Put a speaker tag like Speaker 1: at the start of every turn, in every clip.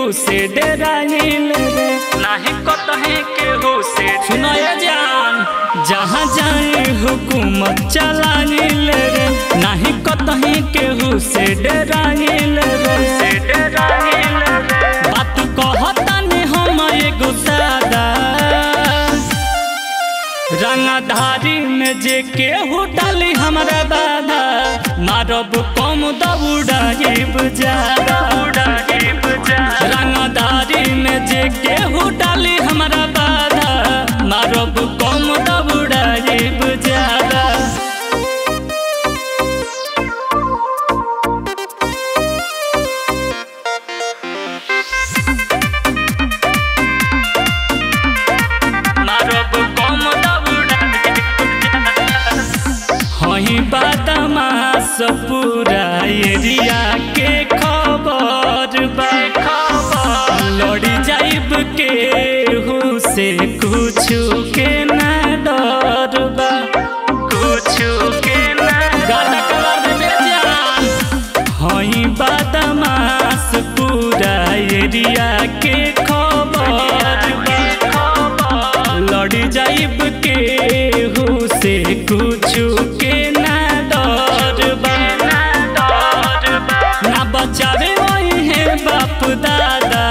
Speaker 1: केहू से डराइल रे नाही कतहे केहू से सुनाए जान जहाँ जाए हुकूमत चलाइल रे नाही कतहे केहू से डराइल रे से डराइल रे बात कहतानी हम एगो सादा रंगधारी में जे केहू डाली हमरा बाधा मारब कम दौड़ाइब ज्यादा रंगधारी में जे केहू डाली हमरा बाधा मारब कम दौड़ाइब ज्यादा मारब कम हही बदमाश पूरा एरिया के खबर बा लड़ी जाइब के से कुछ के ना डर बा कुछ के ना गाना कलर में जान हई बदमाश पूरा एरिया के खबर लड़ी जाइब के से कुछ के ना डर बा ना बचावे वही है बाप दादा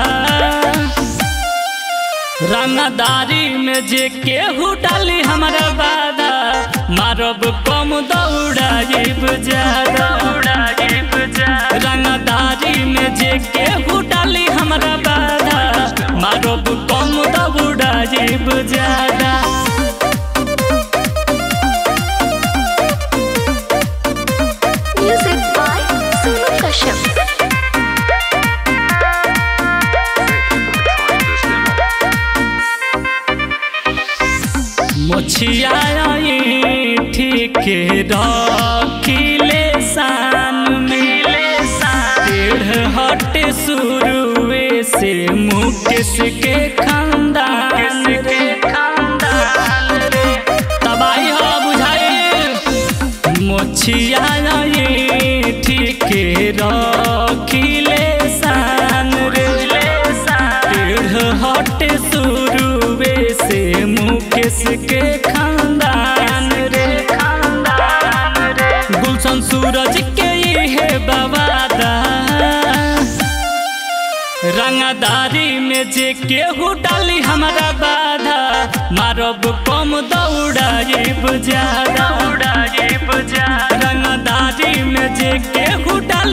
Speaker 1: रंगदारी में जे केहू डाली हमारा बाधा मारब कम दौड़ाइब ज्यादा रंगदारी में जे केहू डाली हमारा बाधा मारब कम दौड़ाइब ज्यादा
Speaker 2: Music by Sonu Kashyap.
Speaker 1: मोछिया ठीक रखिले शान में टेढ़ हट शुरुए से मुकेश के खानदान रे तबाही हो बुझाई मोछिया ठीक रखिले शान रे टेढ़ हट शुरुए से मुकेश के खानदान रे गुलशन सूरज के ये बवादा रंगदारी में जे केहू डाली हमारा बाधा मारब कम दौड़ाइब ज्यादा रंगदारी में जे केहू डाली